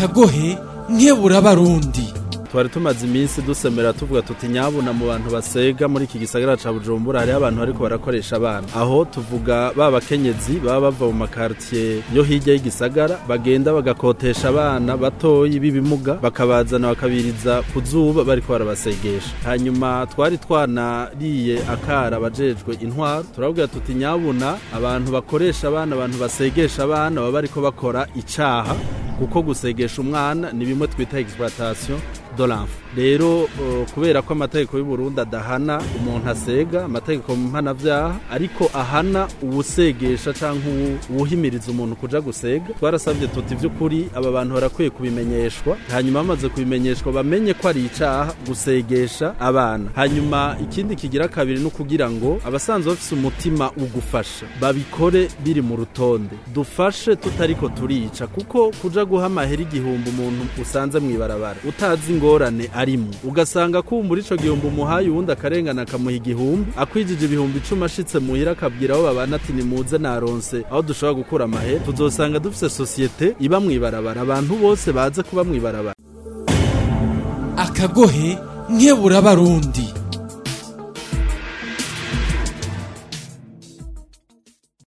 akagohe nkebura abarundi twari tumaze iminsi dusemera tuvuga tuti nyabuna mu bantu basega muri iki gisagara ca Bujumbura hariho abantu bariko barakoresha abana aho tuvuga ba bakenyezi baba bava mu makartier yo hirya y'igisagara bagenda bagakotesha abana batoyi b'ibimuga bakabazana bakabiriza ku zuba bariko barabasegesha hanyuma twari twanariye akara abajejwe intwaro turabwira tuti nyabuna abantu bakoresha abana abantu basegesha abana baba bariko bakora icaha kuko gusegesha umwana ni bimwe twita exploitation de l'enfant rero uh, kubera ko amategeko y'u Burundi adahana umuntu asega amategeko mpanavyaha ariko ahana uwusegesha canke uwuhimiriza umuntu kuja gusega twarasabye tuti vy'ukuri aba bantu barakwiye kubimenyeshwa hanyuma bamaze kubimenyeshwa bamenye ko ari icaha gusegesha abana hanyuma ikindi kigira kabiri no kugira ngo abasanzwe bafise umutima ugufasha babikore biri mu rutonde dufashe tutariko turica kuko kuja guha amahera igihumbi umuntu usanze mw'ibarabara utazi ingorane arimo ugasanga kumbura ico gihumbi umuhaye uwundi akarengana akamuha igihumbi akwijije ibihumbi icumi ashitse muhira akabwira abo babana ati nimuze naronse aho dushobora gukura amahera tuzosanga dufise sosiyete iba mw'ibarabara abantu bose baze kuba mw'ibarabara akagohe nkebura abarundi